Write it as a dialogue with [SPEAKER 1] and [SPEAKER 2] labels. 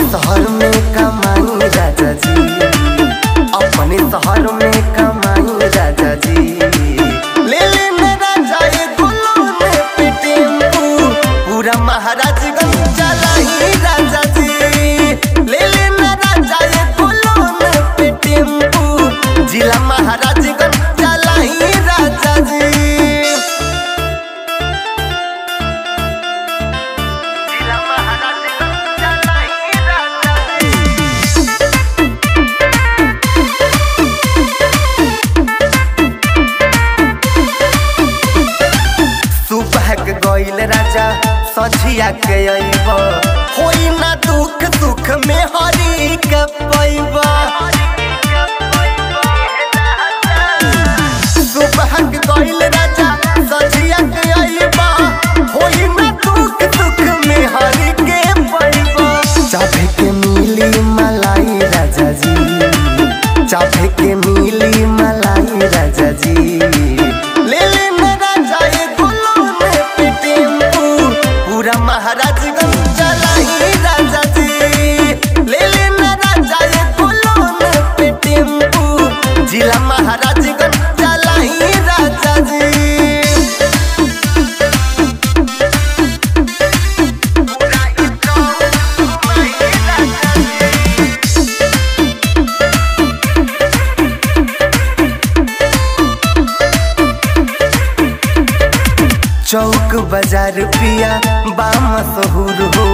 [SPEAKER 1] शहर में कमाई राजा जी अपने शहर में कमाई राजा जी ले ले न राजा ये गुलों में पे टेम्पू पूरा महाराजगंज चलाई राजा जी ले ले न राजा ये गुलों में पे टेम्पू जिला महाराजगंज चलाई राजा जी जिला महाराजगंज चलाई राजा जी सुबह के गईल राजा सझिया के अइब होई ना दुख सुख में हरी के पैब सुबह के गईल राजा सझिया के अइब होई ना दुख सुख में हरी के पैब चाहे के मिली मलाई राजा जी चाहे के मिली मलाई राजा जी ले ले न राजा ये गुलों में पे टेम्पू पूरा महाराजगंज चलाई राजा जी ले ले न राजा ये गुलों में पे टेम्पू जिला महाराजगंज चलाई राजा जी चौक बाजार पिया बाम सहूर हो